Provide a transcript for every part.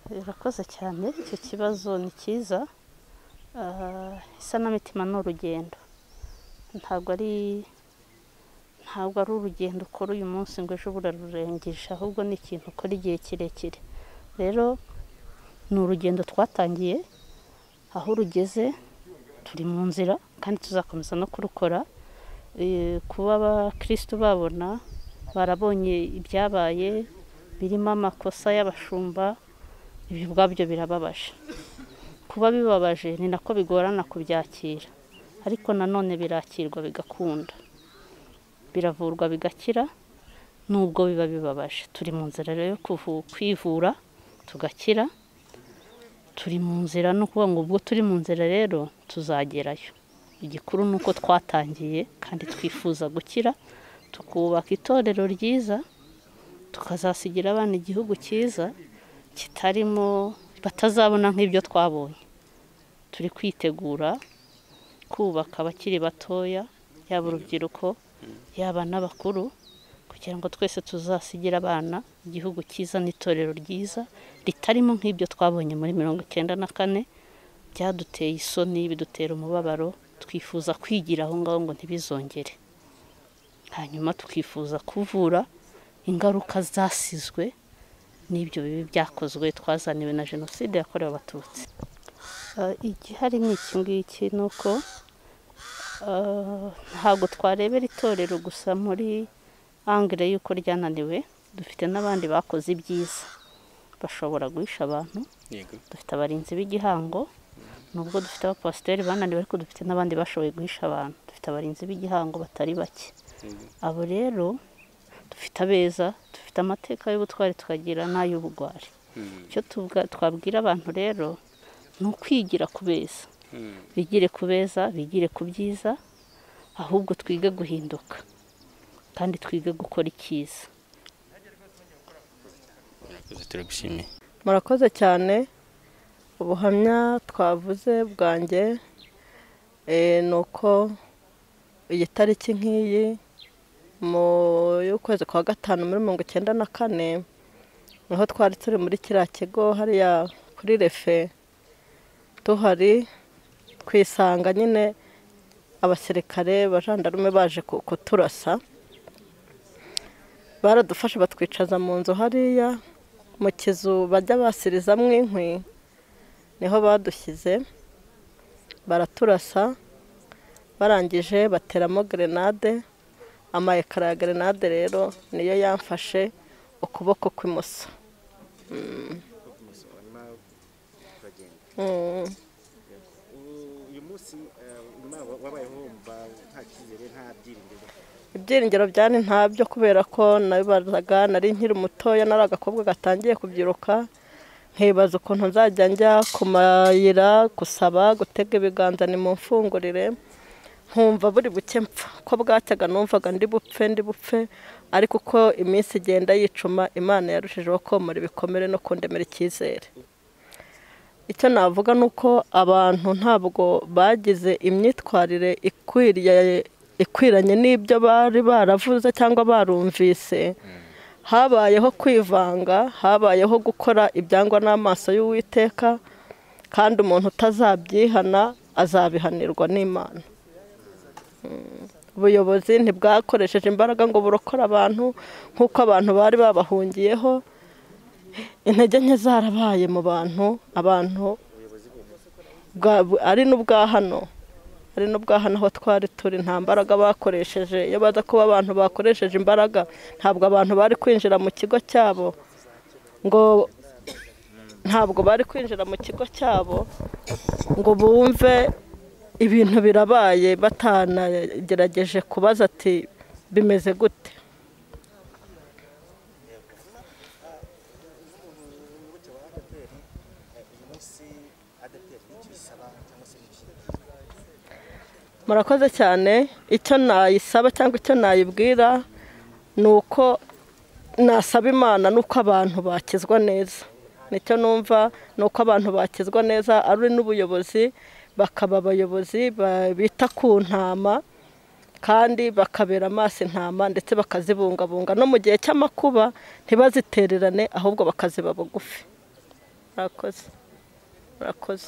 Urakoze cyane icyo kibazo ni cyiza isanamitima ni urugendo ntabwo ari ntabwo ari urugendo ukora uyu munsi ngo ejo urarurengeje ahubwo ni ikintu ukora igihe kirekire rero ni urugendo twatangiye aho rugeze turi mu nzira kandi tuzakomeza no kurukora kuba abakirisitu babona barabonye ibyabaye birimo amakosa y'abashumba ibi ubwabyo birababaje kuba bibabaje ni nako bigorana kubyakira ariko nanone birakirwa bigakunda biravurwa bigakira nubwo biba bibabaje turi mu nzira rero yo kwivura tugakira turi mu nzira ni ukuvuga ngo ubwo turi mu nzira rero tuzagerayo igikuru ni uko twatangiye kandi twifuza gukira tukubaka itorero ryiza tukazasigira abana igihugu cyiza kitarimo batazabona nk'ibyo twabonye turi kwitegura kubaka abakiri batoya yaba urubyiruko yaba n'abakuru kugira ngo twese tuzasigire abana igihugu cyiza n'itorero ryiza ritarimo nk'ibyo twabonye muri mirongo icyenda na kane byaduteye isoni bidutera umubabaro twifuza kwigira aho ngaho ngo ntibizongere hanyuma tukifuza kuvura ingaruka zasizwe n'ibyo bibi byakozwe twazaniwe na jenoside yakorewe abatutsi igihari ni iki ngiki ni uko ntabwo twarebera itorero gusa muri angire y'uko ryananiwe dufite n'abandi bakoze ibyiza bashobora guhisha abantu dufite abarinzi b'igihango nubwo dufite abapasiteri bananiwe ariko dufite n'abandi bashoboye guhisha abantu dufite abarinzi b'igihango batari bake abo rero dufite abeza dufite amateka y'ubutwari tukagira n'ay'ubugwari icyo twabwira abantu rero ni ukwigira ku beza bigire ku beza bigire ku byiza ahubwo twige guhinduka kandi twige gukora icyiza murakoze cyane ubuhamya twavuze bwanjye ni uko iyi tariki nk'iyi mu y'ukwezi kwa gatanu muri mirongo icyenda na kane niho twari turi muri kiriya kigo hariya kuri refe duhari twisanga nyine abasirikare abajandarume baje kuturasa baradufashe batwicaza mu nzu hariya mu kizu bajya basirizamo inkwi niho badushyize baraturasa barangije bateramo gerenade amayekara ya gerenade rero niyo yamfashe ukuboko kw'imoso uyu munsi wabayeho nta cyizere nta byiringiro ibyiringiro byari ntabyo kubera ko nabibazaga nari nkiri mutoya nari agakobwa gatangiye kubyiruka nkibaza ukuntu nzajya njya ku mayira gusaba gutega ibiganza ni mu mfungurire nkumva buri buke mpfa ko bwacyaga numvaga ndi bupfe ndi bupfe ariko uko iminsi igenda yicuma imana yarushijeho komora ibikomere no kundemera icyizere icyo navuga ni uko abantu ntabwo bagize imyitwarire ikwiriye ikwiranye n'ibyo bari baravuze cyangwa barumvise habayeho kwivanga habayeho gukora ibyangwa n'amaso y'uwiteka kandi umuntu utazabyihana azabihanirwa n'imana ubuyobozi ntibwakoresheje imbaraga ngo burokore abantu nk'uko abantu bari babahungiyeho intege nke zarabaye mu bantu abantu ari n'ubwa hano hari n'ubwo aho twari turi nta mbaraga bakoresheje iyo baza kuba abantu bakoresheje imbaraga ntabwo abantu bari kwinjira mu kigo cyabo ngo ntabwo bari kwinjira mu kigo cyabo ngo bumve ibintu birabaye batanagerageje kubaza ati bimeze gute murakoze cyane icyo nayisaba cyangwa icyo nayibwira ni uko nasaba imana n'uko abantu bakizwa neza nicyo numva ni uko abantu bakizwa neza ari n'ubuyobozi bakaba abayobozi bita ku ntama kandi bakabera amaso intama ndetse bakazibungabunga no mu gihe cy'amakuba ntibazitererane ahubwo bakaziba bugufi mwakoze murakoze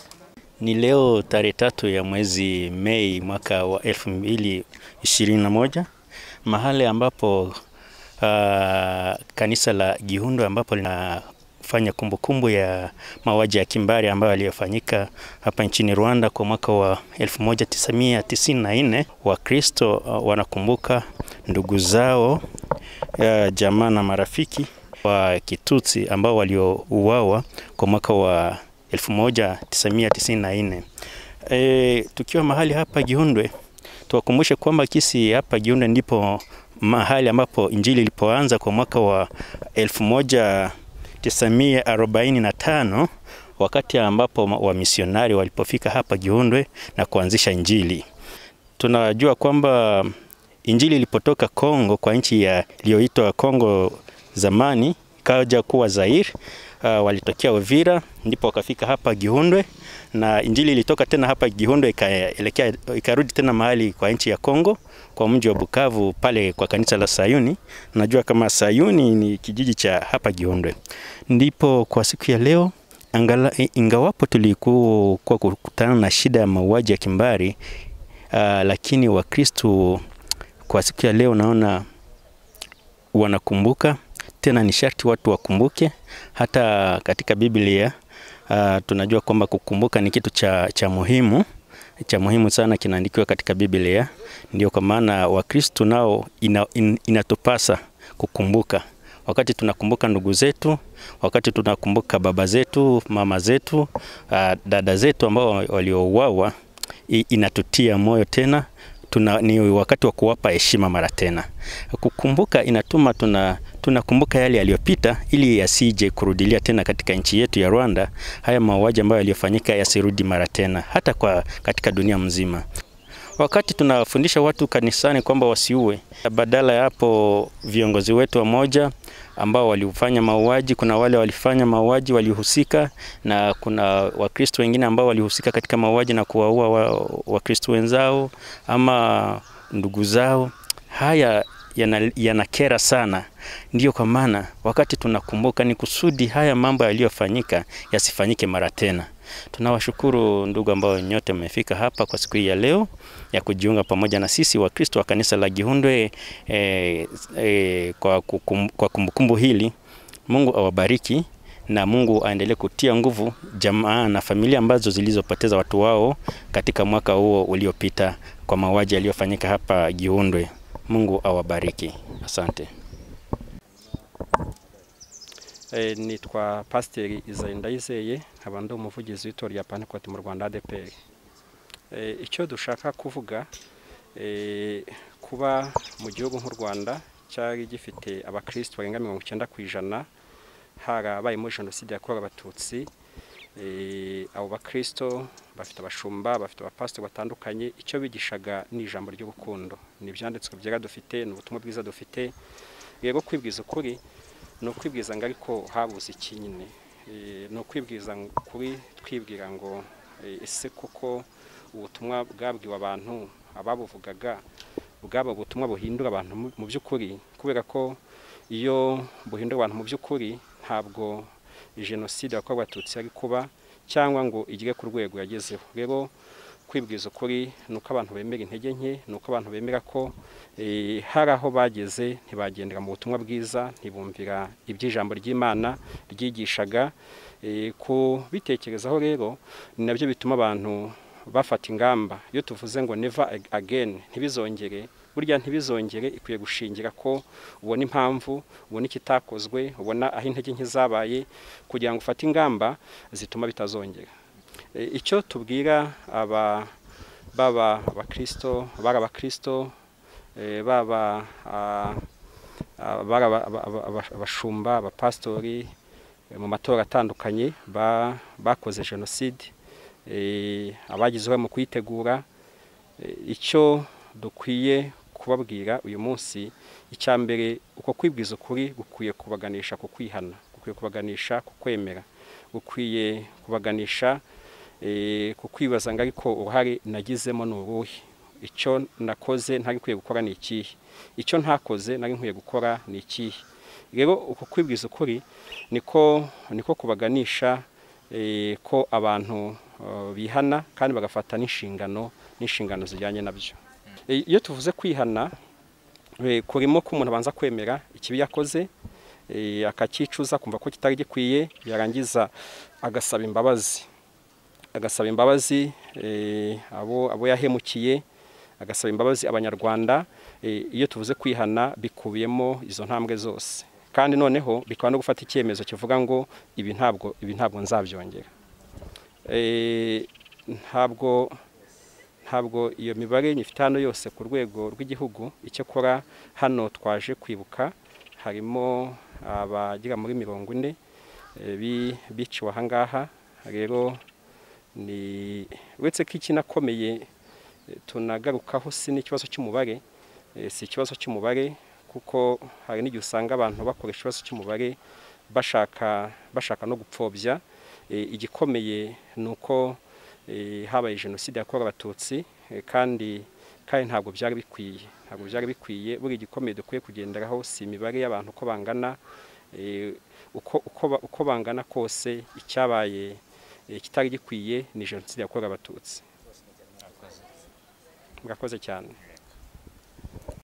Ni leo tarehe tatu ya mwezi Mei mwaka wa elfu mbili ishirini na moja mahali ambapo ah, kanisa la Gihundo ambapo linafanya kumbukumbu ya mauaji ya kimbari ambayo yaliyofanyika hapa nchini Rwanda kwa mwaka wa 1994. Wakristo ah, wanakumbuka ndugu zao ah, jamaa na marafiki wa Kitutsi ambao waliouawa kwa mwaka wa 1994. E, tukiwa mahali hapa Giundwe tuwakumbushe kwamba kisi hapa Giundwe ndipo mahali ambapo injili ilipoanza kwa mwaka wa 1945 wakati ambapo ma- wamisionari walipofika hapa Giundwe na kuanzisha injili. Tunajua kwamba injili ilipotoka Kongo kwa nchi ya iliyoitwa Kongo zamani ikaja kuwa Zaire. Uh, walitokea Uvira ndipo wakafika hapa Gihundwe na injili ilitoka tena hapa Gihundwe ikaelekea ikarudi tena mahali kwa nchi ya Kongo kwa mji wa Bukavu pale kwa kanisa la Sayuni. Najua kama Sayuni ni kijiji cha hapa Gihundwe. Ndipo kwa siku ya leo angala, ingawapo tulikuwa kwa kukutana na shida ya mauaji ya kimbari uh, lakini Wakristo kwa siku ya leo naona wanakumbuka tena ni sharti watu wakumbuke hata katika biblia uh, tunajua kwamba kukumbuka ni kitu cha, cha muhimu cha muhimu sana kinaandikiwa katika biblia ndio kwa maana wakristu nao ina, in, inatupasa kukumbuka wakati tunakumbuka ndugu zetu wakati tunakumbuka baba zetu mama zetu uh, dada zetu ambao waliouawa i- inatutia moyo tena tuna, ni wakati wa kuwapa heshima mara tena. Kukumbuka inatuma tuna tunakumbuka yale yaliyopita ili yasije kurudilia tena katika nchi yetu ya Rwanda. Haya mauaji ambayo yaliyofanyika yasirudi mara tena, hata kwa katika dunia mzima. Wakati tunafundisha watu kanisani kwamba wasiue, badala ya hapo viongozi wetu wa moja ambao walifanya mauaji, kuna wale walifanya mauaji walihusika, na kuna Wakristo wengine ambao walihusika katika mauaji na kuwaua wa- Wakristo wenzao ama ndugu zao. Haya yana- yanakera sana. Ndiyo kwa maana wakati tunakumbuka, ni kusudi haya mambo yaliyofanyika yasifanyike mara tena. Tunawashukuru ndugu ambao nyote mmefika hapa kwa siku hii ya leo ya kujiunga pamoja na sisi Wakristo wa kanisa la Gihundwe eh, eh, kwa kukum- kwa kumbukumbu hili. Mungu awabariki na Mungu aendelee kutia nguvu jamaa na familia ambazo zilizopoteza watu wao katika mwaka huo uliopita kwa mauaji yaliyofanyika hapa Gihundwe. Mungu awabariki. Asante. Eh, nitwa pasiteri Isayi Ndayizeye nkaba ndi umuvugizi w'itorero rya pantekoti mu rwanda ADEPR Eh, icyo dushaka kuvuga eh, kuba mu gihugu nk'u rwanda cyari gifite abakristo barenga mirongo icyenda ku ijana harabayemo jenoside yakorewe abatutsi Eh, abo bakristo bafite abashumba bafite abapasitori batandukanye icyo bigishaga ni ijambo ry'urukundo ni ibyanditswe byera dufite ni ubutumwa bwiza dufite rero kwibwiza ukuri ni ukwibwiza ngo ariko habuze iki nyine Eh, ni ukwibwiza ng- kuri twibwira ngo eh, ese koko ubutumwa bwabwiwe abantu ababuvugaga bwaba ubutumwa buhindura abantu mu- mu by'ukuri kubera ko iyo buhindura abantu mu by'ukuri ntabwo jenoside yakorewe abatutsi yari kuba cyangwa ngo igere ku rwego yagezeho rero kwibwiza ukuri ni uko abantu bemera intege nke ni uko abantu bemera ko eh, hari aho bageze ntibagendera mu butumwa bwiza ntibumvira iby'ijambo ry'imana ryigishaga Eh, kubitekerezaho rero ni nabyo bituma abantu bafata ingamba iyo tuvuze ngo never ag- again ntibizongere burya ntibizongere ikwiye gushingira ko ubona impamvu ubona ikitakozwe ubona aho intege nke zabaye kugira ngo ufate ingamba zituma bitazongera E, icyo tubwira aba baba abakristo bari abakristo e, baba ah, ah, bari aba- aba- aba- aba- abashumba abapasitori e, mu matora atandukanye ba- bakoze jenoside e, abagize uruhare mu kuyitegura E, icyo dukwiye kubabwira uyu munsi icya mbere uko kwibwiza ukuri gukwiye kubaganisha ku kwihana gukwiye kubaganisha ku kwemera gukwiye kubaganisha eh, ku kwibaza ngo ariko uruhare nagizemo ni uruhe icyo nakoze ntari nkwiye gukora ni ikihe icyo ntakoze nari nkwiye gukora ni ikihe rero uko kwibwiza ukuri niko niko kubaganisha eh, ko abantu eh, bihana kandi bagafata n'inshingano n'inshingano zijyanye nabyo Eh, iyo tuvuze kwihana eh, kurimo ko umuntu abanza kwemera ikibi yakoze eh, akakicuza kumva ko kitari gikwiye yarangiza agasaba imbabazi agasaba imbabazi eh, abo abo yahemukiye agasaba imbabazi abanyarwanda eh, iyo tuvuze kwihana bikubiyemo izo ntambwe zose kandi noneho bikaba no gufata icyemezo kivuga ngo ibi ntabwo ibi ntabwo nzabyongera Eh, ntabwo ntabwo iyo mibare ifite hano yose ku rwego rw'igihugu icyo akora hano twaje kwibuka harimo abagera muri mirongo ine eh, bi- biciwe ahangaha rero ni uretse ko ikinakomeye eh, tunagarukaho si n'ikibazo cy'umubare eh, si ikibazo cy'umubare kuko hari n'igihe usanga abantu bakoresha ikibazo cy'umubare bashaka bashaka no gupfobya Eh, igikomeye ni uko eh, habaye jenoside yakorewe abatutsi eh, kandi kandi ntabwo byari bikwiye ntabwo byari bikwiye buri gikomeye dukwiye kugenderaho si imibare y'abantu uko bangana eh, uko uko ba- uko bangana kose icyabaye eh, kitari gikwiye ni jenoside yakorewe abatutsi murakoze cyane